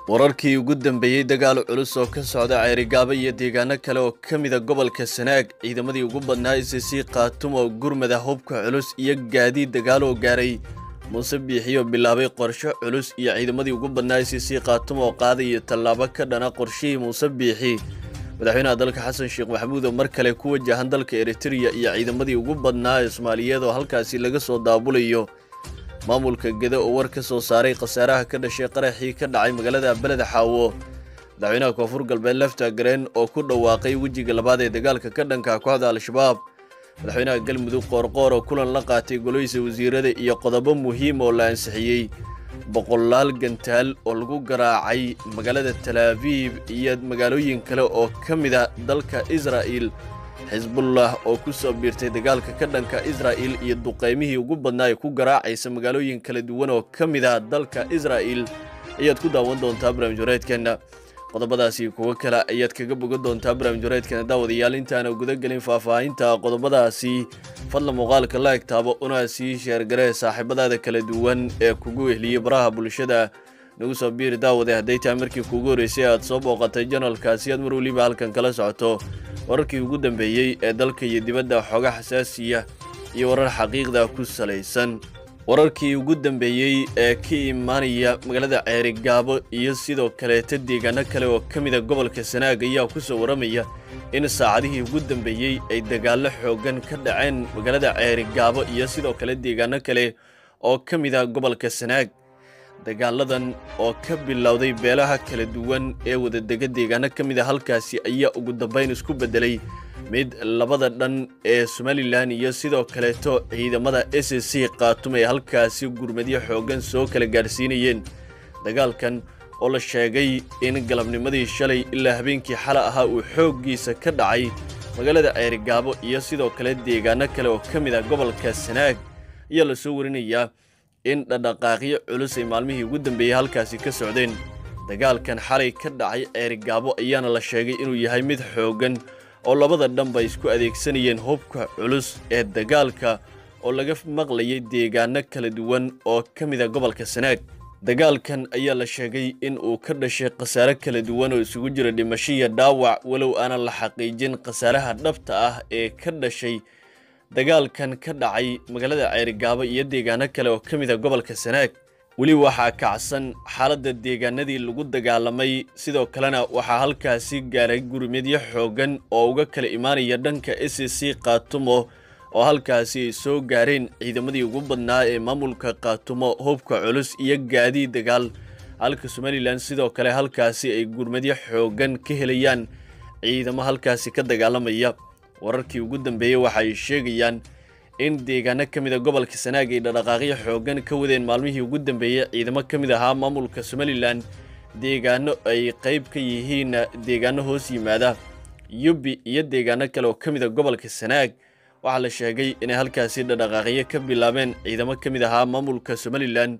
wararkii ugu dambeeyey dagaal culus oo ka socda ceerigaabo iyo deegaano kale oo ka mida gobolka sanaag ciidamadii ugu badnaa isisii khaatumo gurmada hubka culus iyo gaadiid dagaal oo gaaray muuse biixiyo bilaabay qorsho culus iyo ciidamadii ugu badnaa isisii khaatumo oo qaadaya tallaabo ka dhana qorshihii muuse biixi madaxweynaha dalka xasan sheekh maxamuud oo mar kale ku wajahan dalka eritreya iyo ciidamadii ugu badnaa ee soomaaliyeed oo halkaasi laga soo daabulayo maamulka gede oo war ka soo saaray khasaaraha ka dhashay qaraxii ka dhacay magaalada beled xaawo madaxweynaha koonfur galbeed lefta gareen oo ku dhawaaqay wejiga labaad ee dagaalka ka dhanka kooxda al-shabaab madaxweynaha galmudug qoorqoor oo kulan la qaatay goloysa wasiirada iyo qodobo muhiim oo la ansixiyey boqolaal gantaal oo lagu garaacay magaalada talaabiib iyo magaalooyin kale oo ka mida dalka israa'il xisbullah oo ku soo biirtay dagaalka ka dhanka israa'il iyo duqaymihii ugu badnaa ee ku garaacaysa magaalooyin kala duwan oo ka mid ah dalka israa'il ayaad ku daawan doontaa barnaamij wareedkeenna qodobadaasi kuwo kale ayaad kaga bogan doontaa barnaamij wareedkeena daawadayaal intaana gudagelin faahfaahinta qodobadaasi fadla muuqaalka la egtaabo una sii sheergaree saaxiibadaada kala duwan ee kugu wehliyey baraha bulshada nagu soo biiri daawade hadday tahay markii kuugu horreysay aad soo booqatay janalkaasi aad mar weliba halkan kala socoto wararkii ugu dambeeyey ee dalka iyo dibadda xooga xasaasiya iyo warar xaqiiqda ku salaysan wararkii ugu dambeeyey ee ka imaanaya magaalada ceerigaabo iyo sidoo kaleeta deegaano kale oo ka mida gobolka sanaag ayaa ku soo waramaya in saacadihii ugu dambeeyey ay dagaallo xooggan ka dhaceen magaalada ceerigaabo iyo sidoo kale deegaano kale oo ka mida gobolka sanaag dagaaladan oo ka bilowday beelaha kala duwan ee wadadega deegaano ka mid a halkaasi ayaa ugu dambayn isku beddelay mid labada dhan ee somalilan iyo sidoo kaleeto ciidamada s c khaatum ay halkaasi gurmadyo xooggan soo kala gaadhsiinayeen dagaalkan oo la sheegay in galabnimadii shalay ilaa habeenkii xala ahaa uu xooggiisa ka dhacay magaalada ceerigaabo iyo sidoo kale deegaano kale oo ka mid ah gobolka sanaag ayaa lasoo warinayaa in dhadhaqaaqyo culus ay maalmihii ugu dambeeyey halkaasi ka socdeen dagaalkan xalay ka dhacay ceerigaabo ayaana la sheegay inuu yahay mid xooggan oo labada dhanba isku adeegsanayeen hubka culus ee dagaalka oo laga maqlayay deegaano kala duwan oo ka mida gobolka sanaag dagaalkan ayaa la sheegay in uu ka dhashay khasaare kala duwan oo isugu jira dhimasho iyo dhaawac walow aanan la xaqiijin khasaaraha dhabta ah ee ka dhashay dagaalkan ka dhacay magaalada ceerigaabo iyo deegaano kale oo ka mid a gobolka sanaag weli waxaa kacsan xaaladda deegaanadii lagu dagaalamay sidoo kalena waxaa halkaasi gaaray gurmadyo xooggan oo uga kala imaanaya dhanka s c khaatumo oo halkaasi ay soo gaareen ciidamadii ugu badnaa ee maamulka khaatumo hubka culus iyo gaadiid dagaal halka somalilan sidoo kale halkaasi ay gurmadyo xooggan ka helayaan ciidamo halkaasi ka dagaalamaya wararkii ugu dambeeyey waxa ay sheegayaan in deegaano ka mid a gobolka sanaag ay dhadhaqaaqyo xooggan ka wadeen maalmihii ugu dambeeyey ciidamo ka mid ahaa maamulka somalilan deegaano ay qayb ka yihiin deegaano hoos yimaada yubbi iyo deegaano kale oo ka mid a gobolka sanaag waxaa la sheegay inay halkaasi dhadhaqaaqyo ka bilaabeen ciidamo ka mid ahaa maamulka somalilan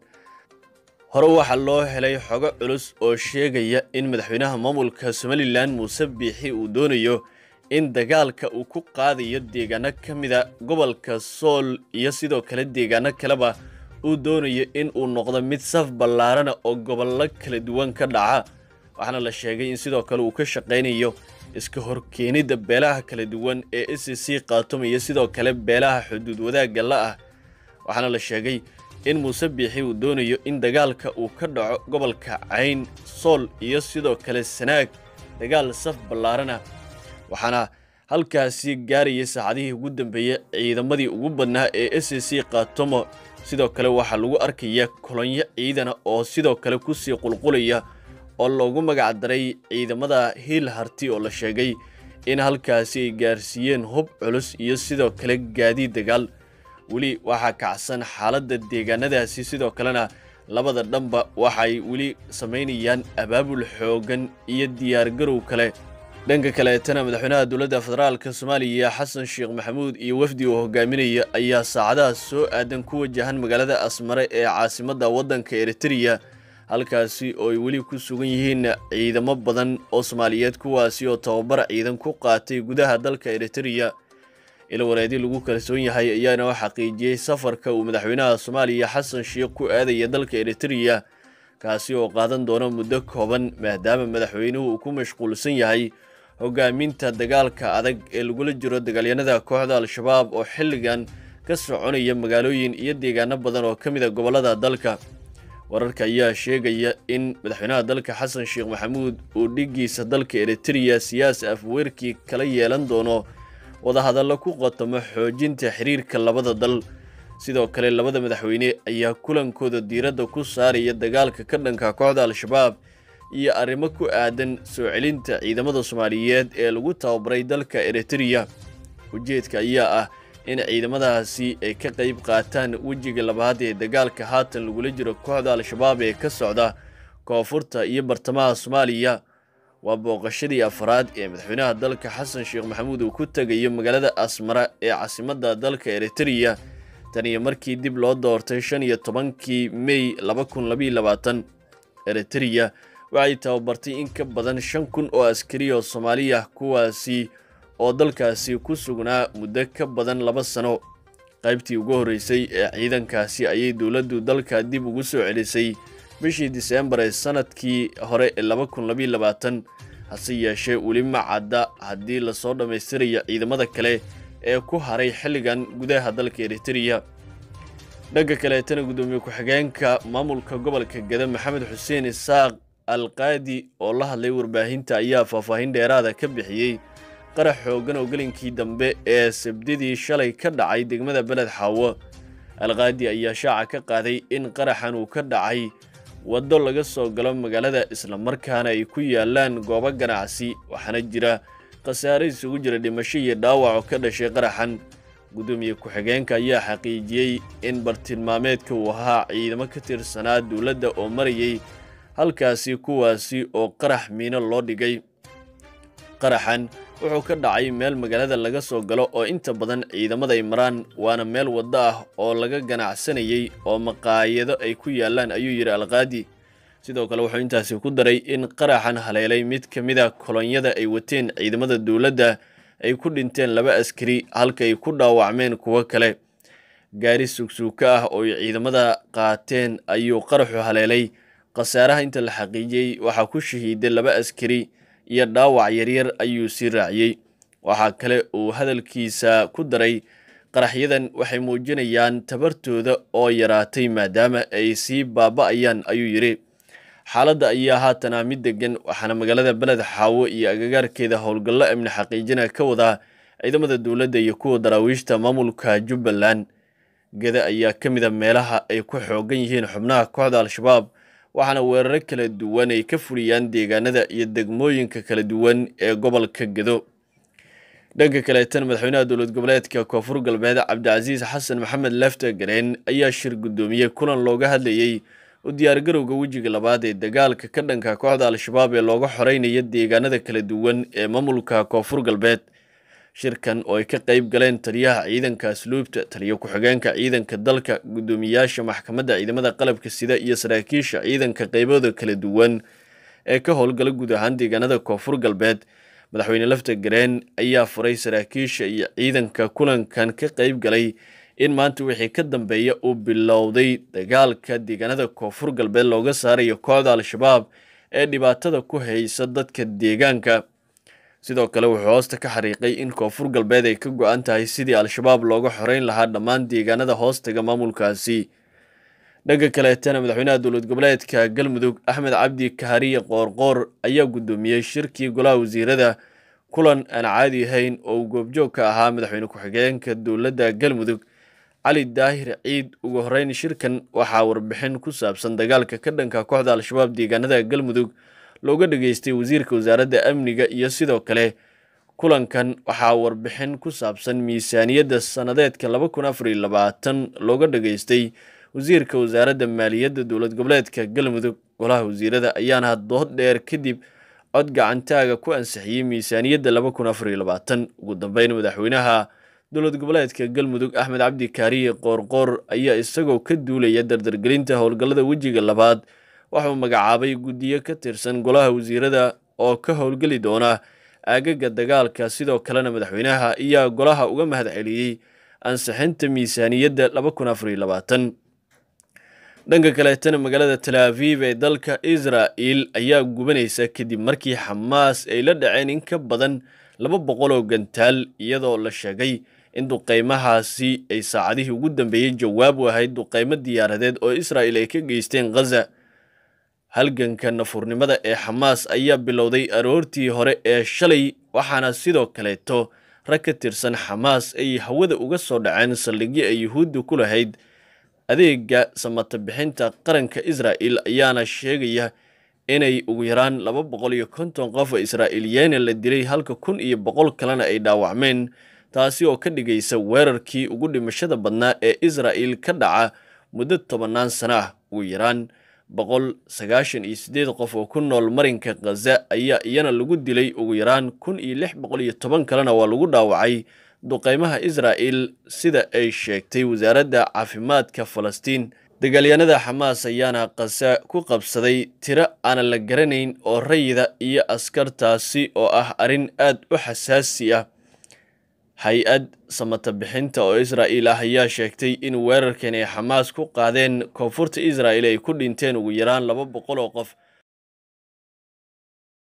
hore waxaa loo helay xogo culus oo sheegaya in madaxweynaha maamulka somalilan muuse biixi uu doonayo in dagaalka uu ku qaadayo deegaano ka mida gobolka sool iyo sidoo kale deegaano kaleba uu doonayo in uu noqdo mid saf ballaarana oo gobollo kala duwan ka dhaca waxaana la sheegay in sidoo kale uu ka shaqaynayo iska horkeenidda beelaha kala duwan ee s c khaatuma iyo sidoo kale beelaha xuduud wadaagga la ah waxaana la sheegay in muuse biixi uu doonayo in dagaalka uu ka dhaco gobolka cayn sool iyo sidoo kale sanaag dagaal saf ballaarana waxaana halkaasi gaarayay saacadihii ugu dambeeyey ciidamadii ugu badnaa ee s c khaatumo sidoo kale waxaa lagu arkaya kolonyo ciidana oo sidoo kale kusii qulqulaya oo loogu magac daray ciidamada hiil harti oo la sheegay in halkaasi ay gaarsiiyeen hub culus iyo sidoo kale gaadiid dagaal weli waxaa kacsan xaaladda deegaanadaasi sidoo kalena labada dhanba waxay weli samaynayaan abaabul xooggan iyo diyaargarow kale dhanka kaleetana madaxweynaha dowladda federaalka soomaaliya xasan sheekh maxamuud iyo wafdi uu hogaaminaya ayaa saacadaha soo aadan ku wajahan magaalada asmare ee caasimadda waddanka eritreya halkaasi oo ay weli ku sugan yihiin ciidamo badan oo soomaaliyeed kuwaasi oo tababar ciidan ku qaatay gudaha dalka eritreya ila wareedi lagu kalsoon yahay ayaana xaqiijiyey safarka uu madaxweynaha soomaaliya xasan sheekh ku aadaya dalka eritreya kaasi oo qaadan doona muddo kooban maadaama madaxweynuhu uu ku mashquulsan yahay hogaaminta dagaalka adag ee lagula jiro dagaalyanada kooxda al-shabaab oo xilligan ka soconaya magaalooyin iyo deegaano badan oo ka mid a gobollada dalka wararka ayaa sheegaya in madaxweynaha dalka xasan sheekh maxamuud uu dhigiisa dalka eritreya siyaasi afweerkii kala yeelan doono wadahadallo ku qotamo xoojinta xiriirka labada dal sidoo kale labada madaxweyne ayaa kulankooda diiradda ku saaraya dagaalka ka dhanka kooxda al-shabaab iyo arrimo ku aadan soo celinta ciidamada soomaaliyeed ee lagu tababaray dalka eritreya ujeedka ayaa ah in ciidamadaasi ay ka qayb qaataan wejiga labaad ee dagaalka haatan lagula jiro kooxda al-shabaab ee ka socda koonfurta iyo bartamaha soomaaliya waa booqashadii afraad ee madaxweynaha dalka xasan sheekh maxamuud uu ku tegayo magaalada asmara ee caasimadda dalka eritreya tan iyo markii dib loo doortay shan iyo tobankii mey laba kun labaiyo labaatan eritreya waxay tababartay in ka badan shan kun oo askari oo soomaaliya kuwaasi oo dalkaasi ku sugnaa muddo ka badan laba sano qaybtii ugu horreysay ee ciidankaasi ayay dowladdu dalka dib ugu soo celisay bishii diseembar ee sanadkii hore ee laba kun labaiyo labaatan hase yeeshee weli ma cadda haddii lasoo dhammaystirayo ciidamada kale ee ku haray xilligan gudaha dalka eritreya dhanka kaleetana guddoomiye ku-xigeenka maamulka gobolka geda maxamed xuseen isaaq alqaadi oo la hadlay warbaahinta ayaa faahfaahin dheeraada ka bixiyey qarax xoogan oo gelinkii dambe ee sabdidii shalay ka dhacay degmada beled xaawo alqaadi ayaa shaaca ka qaaday in qaraxan uu ka dhacay waddo laga soo galo magaalada islamarkaana ay ku yaalaan goobo ganacsi waxaana jira khasaare isugu jira dhimasho iyo dhaawac oo ka dhashay qaraxan guddoomiye ku-xigeenka ayaa xaqiijiyey in bartilmaameedka uu ahaa ciidamo ka tirsanaa dowladda oo marayay halkaasi kuwaasi oo qarax miino loo dhigay qaraxan wuxuu ka dhacay meel magaalada laga soo galo oo inta badan ciidamada ay maraan waana meel waddo ah oo laga ganacsanayay oo maqaayado ay ku yaalaan ayuu yidhi alqaadi sidoo kale wuxuu intaasi ku daray in qaraxan haleelay mid ka mid a kolonyada ay wateen ciidamada dowladda ay ku dhinteen laba askari halka ay ku dhaawacmeen kuwo kale gaari sugsuuka ah oo ay ciidamada qaateen ayuu qaraxu haleelay khasaaraha inta la xaqiijiyey waxaa ku shahiiday laba askari iyo dhaawac yaryar ayuu sii raaciyey waxaa kale uu hadalkiisa ku daray qaraxyadan waxay muujinayaan tabartooda oo yaraatay maadaama ay sii baaba'ayaan ayuu yidhi xaaladda ayaa haatana mid degan waxaana magaalada beled xaawo iyo agagaarkeeda howlgallo amni xaqiijina ka wadaa ciidamada dowladda iyo kuwa daraawiishta maamulka jubbaland geda ayaa ka mid a meelaha ay ku xoogan yihiin xubnaha kooxda al-shabaab waxaana weeraro kala duwan ay ka fuliyaan deegaanada iyo degmooyinka kala duwan ee gobolka gedo dhanka kaleetan madaxweynaha dowlad goboleedka koonfur galbeed cabdicasiis xasan maxamed lefta gareen ayaa shir guddoomiyey kulan looga hadlayey u diyaargarowga wejiga labaad ee dagaalka ka dhanka kooxda al-shabaab ee looga xoreynaya deegaanada kala duwan ee maamulka koonfur galbeed shirkan oo ay ka qayb galeen taliyaha ciidanka asluubta taliyo ku-xigeenka ciidanka dalka guddoomiyaasha maxkamadda ciidamada qalabka sida iyo saraakiisha ciidanka qaybooda kala duwan ee ka howlgala guud ahaan deegaanada koonfur galbeed madaxweyne lafta gareen ayaa furay saraakiisha iyo ciidanka kulankan ka qayb galay in maanta wixii ka dambeeya uu bilowday dagaalka deegaanada koonfur galbeed looga saarayo kooxda al-shabaab ee dhibaatada ku haysa dadka deegaanka sidoo kale wuxuu hoosta ka xariiqay in koonfur galbeed ay ka go-an tahay sidii al-shabaab looga xoreyn lahaa dhammaan deegaanada hoostaga maamulkaasi dhanka kaleetana madaxweynaha dowlad goboleedka galmudug axmed cabdi kahariye qoorqoor ayaa guddoomiyey shirkii golaha wasiirada kulan aan caadi ahayn oo uu goobjoog ka ahaa madaxweyne ku-xigeenka dowladda galmudug cali daahir ciid ugu horeyn shirkan waxaa warbixin ku saabsan dagaalka ka dhanka kooxda al-shabaab deegaanada galmudug looga dhageystay wasiirka wasaaradda amniga iyo sidoo kale kulankan waxaa warbixin ku saabsan miisaaniyadda sannadeedka laba kun afar iyo labaatan looga dhageystay wasiirka wasaaradda maaliyadda dowlad goboleedka galmudug golaha wasiirada ayaana dood dheer kadib cod gacantaaga ku ansixiyey miisaaniyadda laba kun afar iyo labaatan ugu dambeyn madaxweynaha dowlad goboleedka galmudug axmed cabdi kaariye qoorqoor ayaa isagoo ka duulaya dardargelinta howlgallada wejiga labaad waxauu magacaabay guddiyo ka tirsan golaha wasiirada oo ka howlgeli doona aagaga dagaalka sidoo kalena madaxweynaha ayaa golaha uga mahad celiyey ansixinta miisaaniyadda laba kun afar iyo labaatan dhanka kaleetana magaalada talaaviv ee dalka israa'il ayaa gubanaysa kadib markii xamaas ay la dhaceen in ka badan laba boqol oo gantaal iyadoo la sheegay in duqaymahaasi ay saacadihii ugu dambeeyey jawaab u ahayd duqaymo diyaaradeed oo israa'il ay ka geysteen khaza halganka nafurnimada ee xamaas ayaa bilowday aroortii hore ee shalay waxaana sidoo kaleeto rag ka tirsan xamaas ay hawada uga soo dhaceen saldhigyo ay yuhuudda ku lahayd adeega samata bixinta qaranka israa'il ayaana sheegaya inay ugu yaraan laba boqol iyo konton qof oo israa'iiliyeena la dilay halka kun iyo boqol kalena ay dhaawacmeen taasi oo ka dhigaysa weerarkii ugu dhimashada badnaa ee israa'il ka dhaca muddo tobannaan sana ah ugu yaraan boqol sagaashan iyo siddeed qof oo ku nool marinka khaza ayaa iyana lagu dilay ugu yaraan kun iyo lix boqol iyo toban kalena waa lagu dhaawacay duqaymaha israa'il sida ay sheegtay wasaaradda caafimaadka falastiin dagaalyahanada xamaas ayaana khaza ku qabsaday tiro aanan la garanayn oo rayida iyo askartaasi oo ah arrin aad u xasaasi ah hay-ad samata bixinta oo israa'iil ah ayaa sheegtay in weerarkan ay xamaas ku qaadeen koonfurta israa'il ay ku dhinteen ugu yaraan laba boqol oo qof